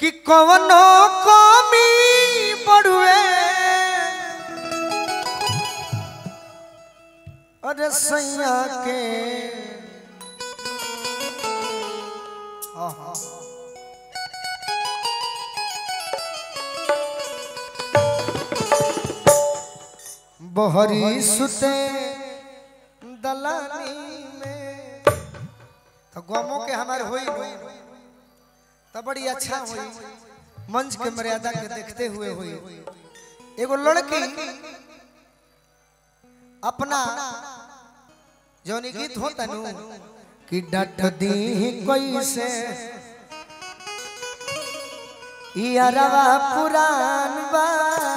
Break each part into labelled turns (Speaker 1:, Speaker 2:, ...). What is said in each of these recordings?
Speaker 1: कि कवनो कमी बड़ुए अरे सैया के आहा। बहरी सुते दलानी में तो गमों के हमारे होई तो बड़ी अच्छा हुई मंच के मर्यादा के देखते हुए हुई एगो लड़की अपना जौनी गीत होता नु कि डट दी कैसे यारवा पुरान बा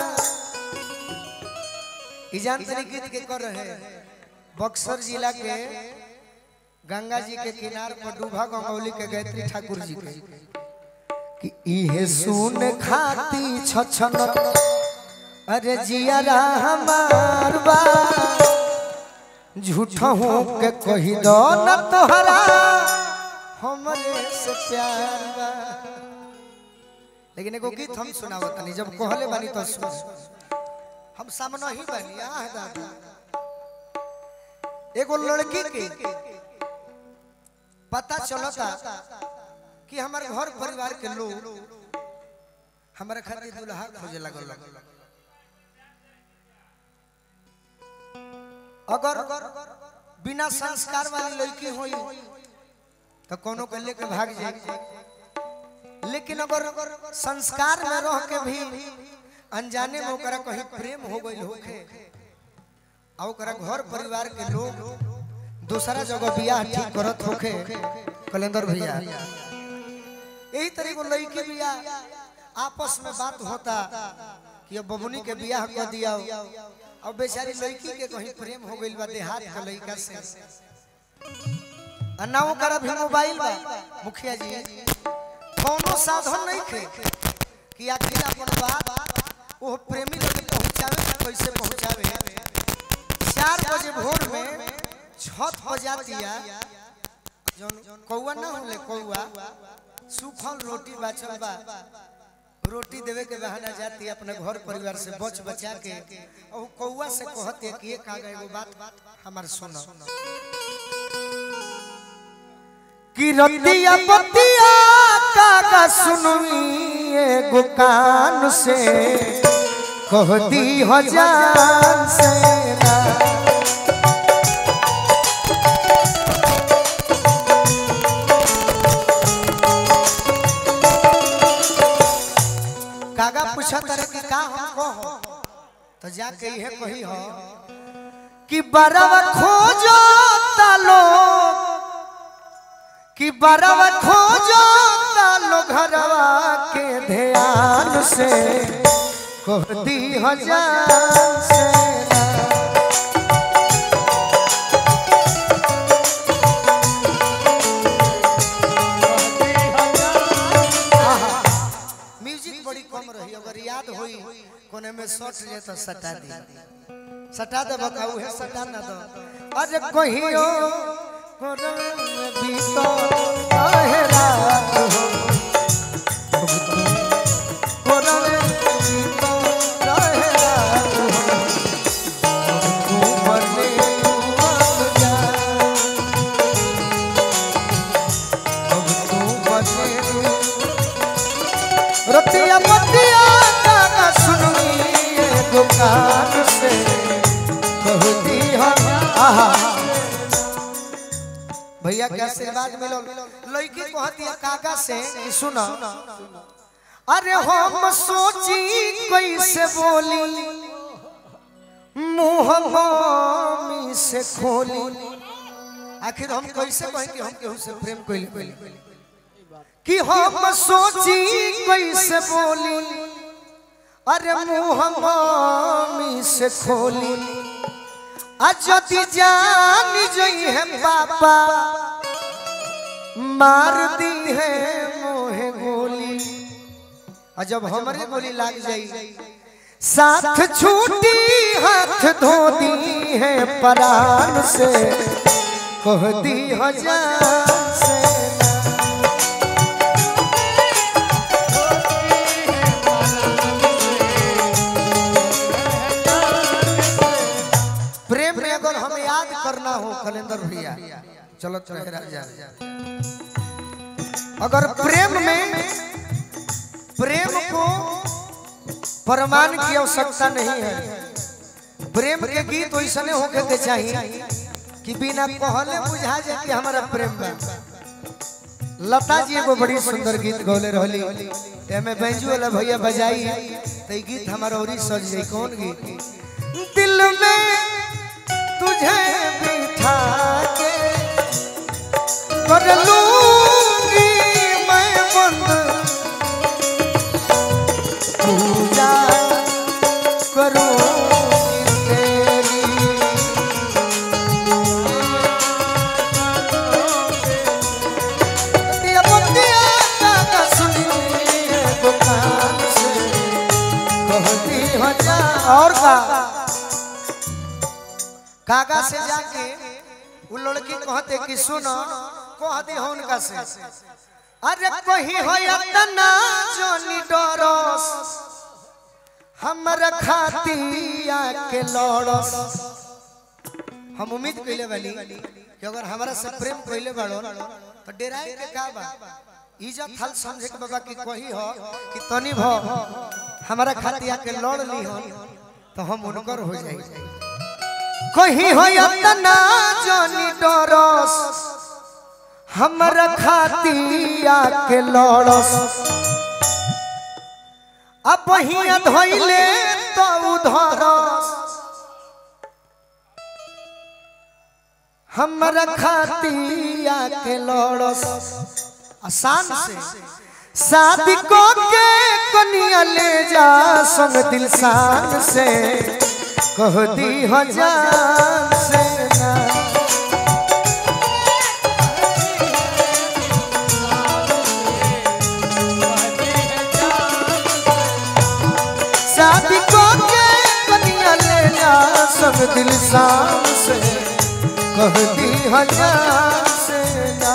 Speaker 1: ई जान तरी गीत के कर रहे बक्सर जिला के गंगा जी के किनार पर डूबा गंगौली के गायत्री ठाकुर जी के कि इहे सुन खाती छछन अरे जियारा हमार बा झूठा हो के कही दो न तोहरा हमरे से प्यार बा लेकिन एगो गीत हम सुनावत नहीं जब कहले बानी तो सुन हम सामने ही बानी आ है दादा एगो लड़की के पता चलता कि हमारे घर परिवार के लोग हमारे खातिर दुल्हा खोजे लगल अगर बिना संस्कार वाली लड़की होई तो कोनो के लेके भाग जाए लेकिन अगर संस्कार में रह के भी अनजाने में ओकरा कहीं प्रेम हो गई होखे आ ओकरा घर परिवार के लोग दूसरा जगह बियाह ठीक करत होखे कलेंदर भैया यही तरह को लड़की बियाह आपस में बात होता कि अब बबुनी के बियाह कर दिया अब बेचारी लड़की के कहीं प्रेम हो गइल बा देहात के लड़का से आ ना ओकरा भी मोबाइल बा मुखिया जी कोनो साधन नहीं थे कि आखिर अपन बात वो प्रेमी लगे पहुंचावे ना कैसे पहुंचावे चार बजे भोर में छत हो जातिया जौन कौआ ना होले कौआ सूखल रोटी बचल बा रोटी देवे के बहाना जाती अपने घर परिवार से बच बचा के और कौआ से कहते कि एक आगे एगो बात हमार सुनो कि रतिया पतिया कागा सुनवी एगो कान से कह दी हजार से ना कागा पूछा तारे कि का हम कहो तो जाके इहे कही हो कि बरवा खोजो तालो कि बरवा खोजो तालो घरवा के ध्यान से कहती हजार से ना। म्यूजिक बड़ी कम रही अगर याद होई कोने में सट जे तो सटा दी सटा दे बताऊ है सटा ना दो अरे कहियो कोने में बीतो काहे रात हो कोने में बीतो काहे रात हो तू मरने मर जा अब तू मरने रतिया पतिया गाना सुनवी एगो कान से कहती हम आहा भैया के आशीर्वाद मिलो लड़की कहती है काका से कि सुनो अरे हम सोची कैसे बोली मुंह मम्मी से खोली आखिर हम कैसे कहें कि हम केहू से प्रेम कैले कि हम सोची कैसे बोली अरे मुंह मम्मी से खोली अजति जान जई है पापा मार दी है मोहे गोली और जब हमारे गोली लग जाई साथ छूटी हाथ धो दी है परान से कह दी हजार से ना। चलो रहे राजा अगर प्रेम में प्रेम को प्रमाण की आवश्यकता नहीं है प्रेम के गीत वैसने होके के चाहिए कि बिना कहले बुझा जाए कि हमारा प्रेम बा लता जी एगो बड़ी सुंदर गीत गौले रहली एमे बैंजू वाला भैया बजाई तो ये गीत हमारा और सज जाई कौन गीत दिल में तुझे बिठा के कर लूंगी मैं बंद पूजा करूंगी तेरी दिया बंदिया का सुनिए दुकान से कहती हो जा और का कागा से जाके वो लड़की कहते कि सुनो कह दे हो उनका से अरे कही हो इतना जोनी डरस हमर खातिया के लड़स हम उम्मीद कइले बानी कि अगर हमरा से प्रेम कइले बाड़ो तो डेराए के का बा इज्जत हल समझे के बाबा की कही हो कि तनी भ हमारा खातिया के लड़ ली हो तो हम उनकर हो जाई कही हो इतना जोनी डरस हमर खातिया के लड़स अब हिया धइले तो उधरस हमर खातिया के लड़स आसान से शादी को के कनिया ले जा संग दिल शान से कह दी हो जान से ना शादी को के कनिया ले जा सब दिल शाम से कहती हजार से ना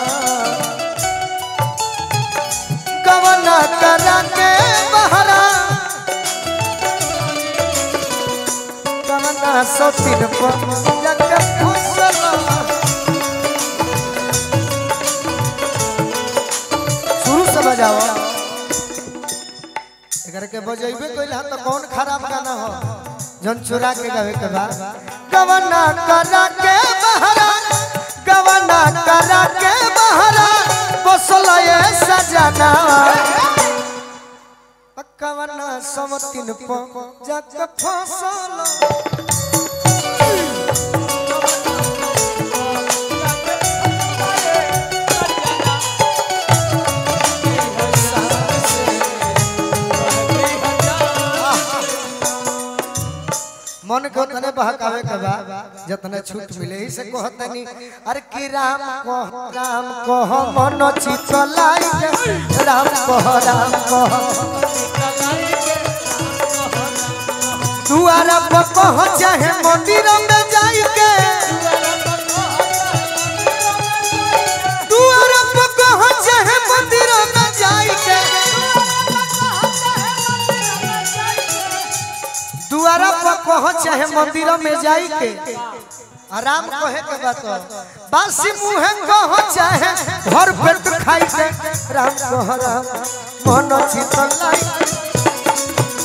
Speaker 1: गवना करा के बहरा गवना सौ तीन पर जग फुसला शुरू से बजाओ एकर के बजेबे कइल ह त कौन खराब गाना हो जन चुरा के गावे के बा गवना करा के बहरा गवना करा के बहरा बसल ये सजना कवना समतिन प जग फसल मन को तने बहकावे के बा जतने छूट मिले ही से कहतनी अरे कि राम को राम को मन चित लाई के राम को राम को दुआरा पर पहुंच है मंदिर में जाई के दुआरा पर पहुंच है मंदिर में जाई के दुआरा पर पहुंच है मंदिर में जाई के आराम कहे के बात बासी मुहे कहो चाहे भर पेट खाई के राम कह राम मन चित लाई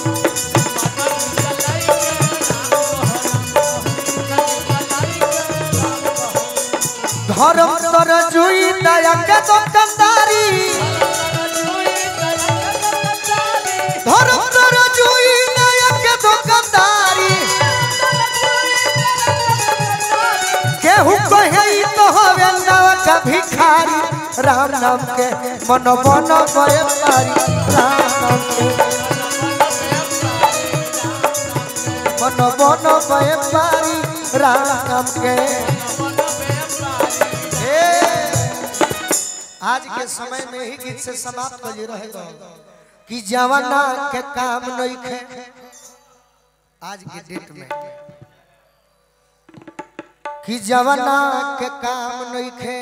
Speaker 1: धर्म तर जुई दया के दुकानदारी धर्म तर जुई दया के दुकानदारी केहू कहे ई तो हवे नाव का भिखारी राम नाम के मन बन गए पारी राम नाम के मन बन गए पारी राम नाम के ए, आज के समय में ही गीत से समाप्त कर रहेगा कि जवाना के काम नहीं खे आज के डेट में कि जवाना के काम नहीं खे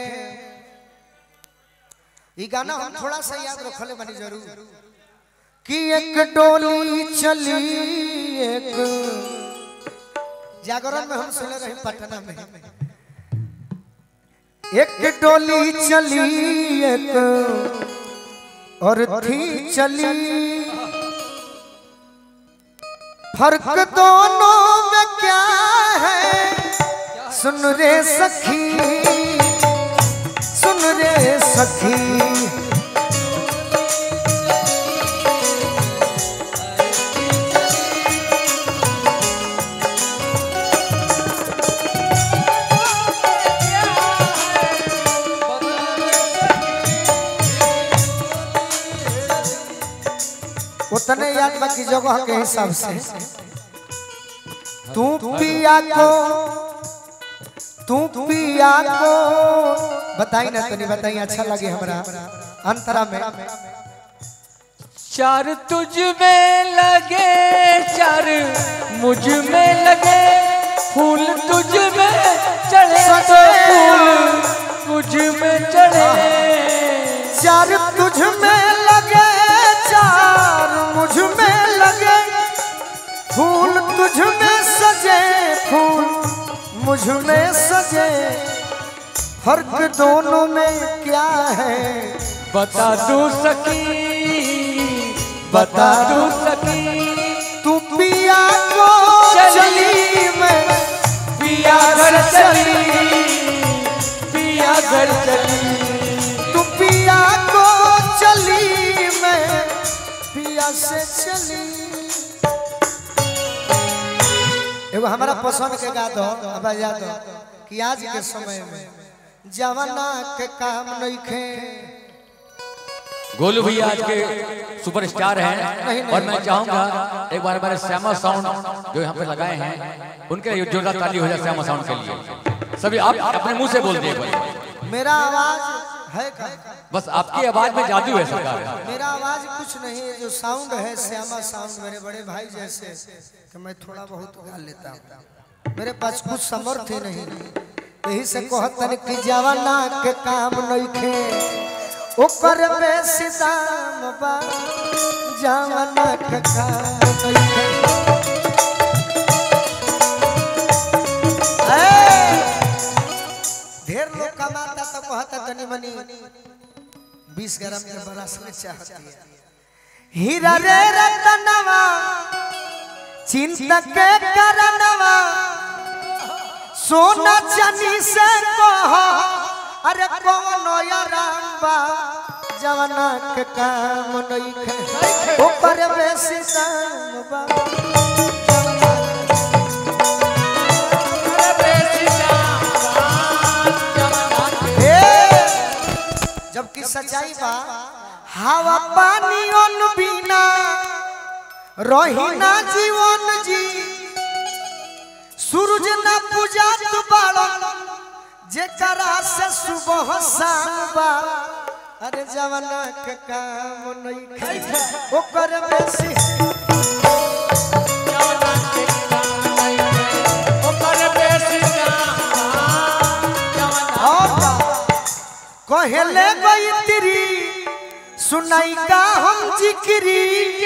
Speaker 1: ये गाना हम थोड़ा सा याद रखले बनी जरूर कि एक डोली चली एक जागरण में हम सुने रहे पटना में एक डोली चली एक और थी चली फर्क दोनों में क्या है सुन रे सखी सुन रे सखी उतने याद बाकी जगह के हिसाब से तू पिया को तू पिया को बताई ना तनी बताई अच्छा लगे हमरा अंतरा में
Speaker 2: चार तुझ में लगे चार मुझ में लगे फूल तुझ में चढ़े तो फूल मुझ में चढ़े
Speaker 1: चार तुझ में लगे चार मुझ में लगे फूल तुझ में सजे फूल मुझ में सजे फर्क दोनों में क्या है
Speaker 2: बता दू सकी बता दू सकी
Speaker 1: तू पिया को चली मैं
Speaker 2: पिया घर चली पिया घर चली
Speaker 1: तू पिया को चली मैं पिया से चली एगो हमारा पसंद के गा दो अब बजा दो कि आज के समय में जवाना के काम नहीं खे
Speaker 2: गोलू भैया आज के सुपरस्टार हैं और मैं चाहूंगा एक बार हमारे श्यामा साउंड जो यहाँ पे लगाए हैं उनके लिए जोरदार ताली हो जाए श्यामा साउंड के लिए सभी आप अपने मुंह से बोल दिए एक बार
Speaker 1: मेरा आवाज है का
Speaker 2: बस आपकी आवाज में जादू है सरकार
Speaker 1: मेरा आवाज कुछ नहीं है जो साउंड है श्यामा साउंड मेरे बड़े भाई जैसे कि मैं थोड़ा बहुत गा लेता हूँ मेरे पास कुछ समर्थ ही नहीं यही से कहतन कि जवाना के काम नहीं खे ओकर बेसी दाम बा जवाना के काम नहीं खे ए, ढेर लोग कमाता तो कहता तनी मनी बीस ग्राम के बरस में चाहती है हीरा रे रतनवा चिंता के करनवा सोना चनी से कह अरे कौन रामबा जवना के काम नहीं खे ऊपर बेसी दाम बा ए, जबकि सच्चाई बा हवा पानी अन बिना रही ना जीवन जी सूरज ना पूजा तू बाड़न जेकरा से सुबह शाम बा अरे जवाना के काम नहीं खाई ओकर बेसी और बा, कहले गई तेरी सुनाई का हम जिक्री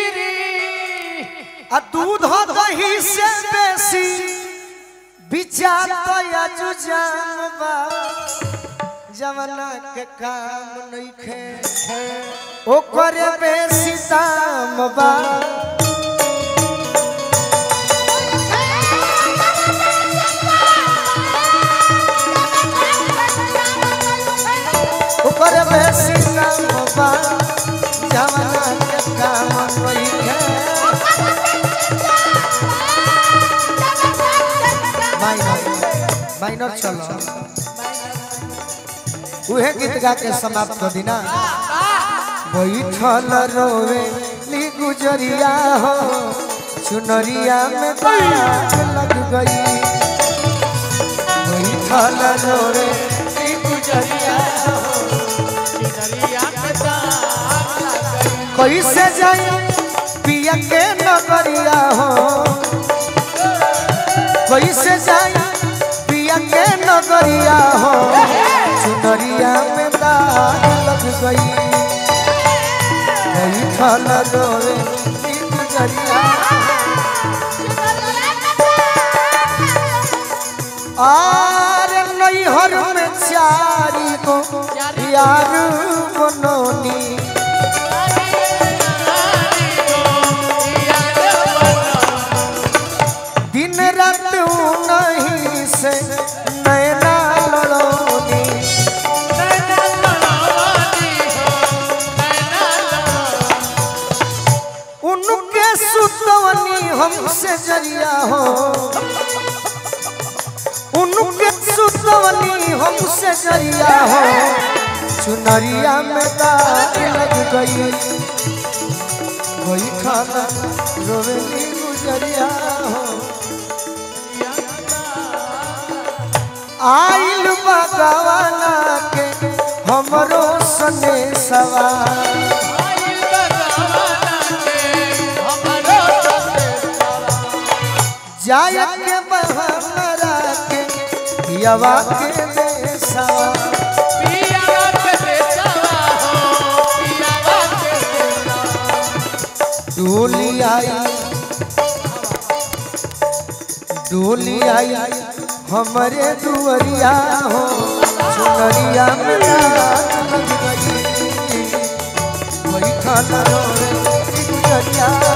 Speaker 1: आ दूध दही से बेसी विचार तो जुजाम बा जवना के काम नहीं खे ओकर बेसी दाम बा ओकर बेसी दाम बा जवना के काम नहीं खे माइनर माइनर चलो उहे गीत गा के समाप्त कर दिना बैठल रोवे ली गुजरिया हो चुनरिया में बाग लग गई बैठल रोवे ली गुजरिया हो कैसे जाई पिया के नगरिया हो कैसे जाई पिया के नगरिया हो चुनरिया में दाग लग गई नहीं खल रोए ई गुजरिया आर नैहर में चार यारी को यार बनोनी दिन रात नहीं से नैना लड़ोनी उनके सुतवनी हमसे जरिया हो उनके सुतवनी हमसे जरिया हो चुनरिया में दाग लग गई वही खाना रोवेली गुजरिया हो आइल बगवाना के हमरो सने सवार जाय के बहरा के पियवा के देसा डोली आई डोली आई हमरे दुअरिया हो चुनरिया में रात लग गई वही खाना रोवे गुजरिया